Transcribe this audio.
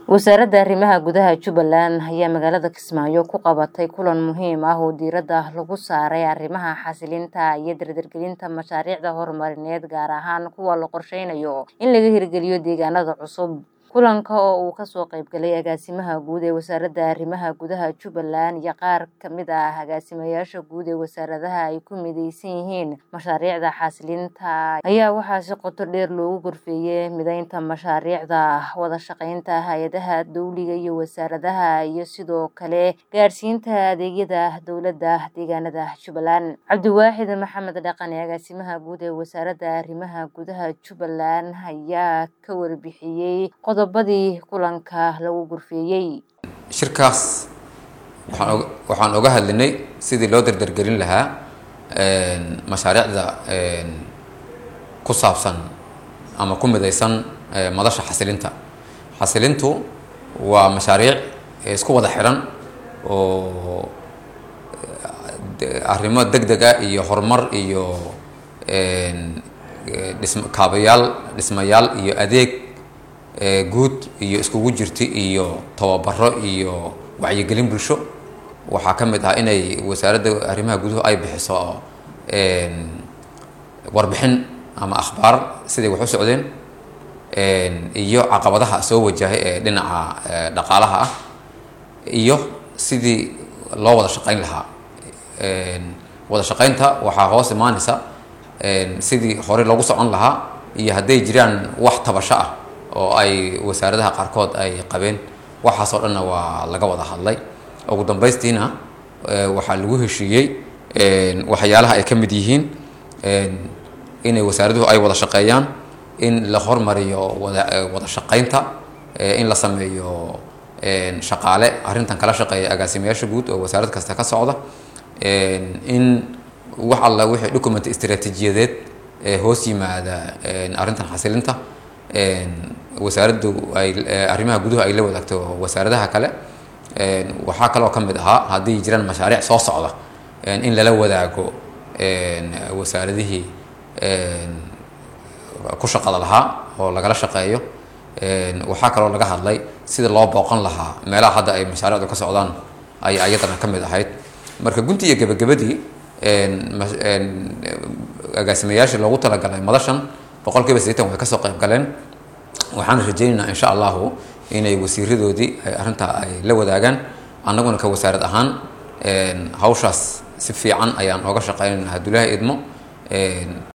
wasaaradda arrimaha gudaha jubbaland ayaa magaalada kismaayo ku qabatay kulan muhiim ah oo diiradda lagu saaray arrimaha xasilinta iyo dardargelinta mashaariicda horumarineed gaar ahaan kuwa la qorsheynayo in laga hirgeliyo deegaanada cusub kulanka oo uu kasoo qaybgalay agaasimaha guud ee wasaaradda arrimaha gudaha jubbaland iyo qaar kamid ah agaasimayaasha guud ee wasaaradaha ay ku mideysan yihiin mashaariicda xasilinta ayaa waxaa si qoto dheer loogu gorfeeyey mideynta mashaariicda wada shaqeynta hay-adaha dowliga iyo wasaaradaha iyo sidoo kale gaadhsiinta adeegyada dowladda deegaanada jubbaland cabdiwaaxid maxamed dhaqane agaasimaha guud ee wasaaradda arrimaha gudaha jubbaland ayaa ka warbixiyey qodobadii kulanka lagu gurfeeyey shirkaas waxaan waxaan oga hadlinay sidii loo dardargelin lahaa mashaariicda ku saabsan ama ku midaysan madasha xasilinta xasilintu waa mashaariic isku wada xiran oo arrimo deg deg ah iyo horumar iyo dhism kaabayaal dhismayaal iyo adeeg guud iyo iskugu jirta iyo tababaro iyo wacyigelin bulsho waxaa ka mid ah inay wasaaradda arrimaha guduhu ay bixiso warbixin ama akhbaar siday wax u socdeen iyo caqabadaha soo wajahay ee dhinaca dhaqaalaha ah iyo sidii loo wada shaqeyn lahaa wada shaqeynta waxaa hoos imaaneysa sidii hore loogu socon lahaa iyo hadday jiraan wax tabasho ah oo ay wasaaradaha qaarkood ay qabeen waxaasoo dhanna waa laga wada hadlay ugu dambaystiina waxaa lagu heshiiyey waxyaalaha ay ka mid yihiin inay wasaaraduhu ay wada shaqeeyaan in la hormariyo wada wada shaqeynta in la sameeyo shaqaale arrintan kala shaqeeya agaasimayaasha guud oo wasaarad kasta ka socda in wax alla wixii document istaraatiijiyadeed ee hoos yimaada arrintan xasilinta wasaaraddu ay arrimaha guduhu ay la wadaagto wasaaradaha kale waxaa kaloo ka mid ahaa haddii jiraan mashaariic soo socda in lala wadaago wasaaradihii ku shaqada lahaa oo lagala shaqeeyo waxaa kaloo laga hadlay sida loo booqan lahaa meelaha hadda ay mashaariicdu ka socdaan ay ayadana ka mid ahayd marka gunti iyo gebagabadii agaasimayaashii loogu talagalay madashan boqol kiiba sideetan way kasoo qayb galeen waxaan rajaynaynaa insha allahu inay wasiiradoodii ay arrintaa ay la wadaagaan annaguna ka wasaarad ahaan hawshaas si fiican ayaan ooga shaqeynaynaa haddulaha idmo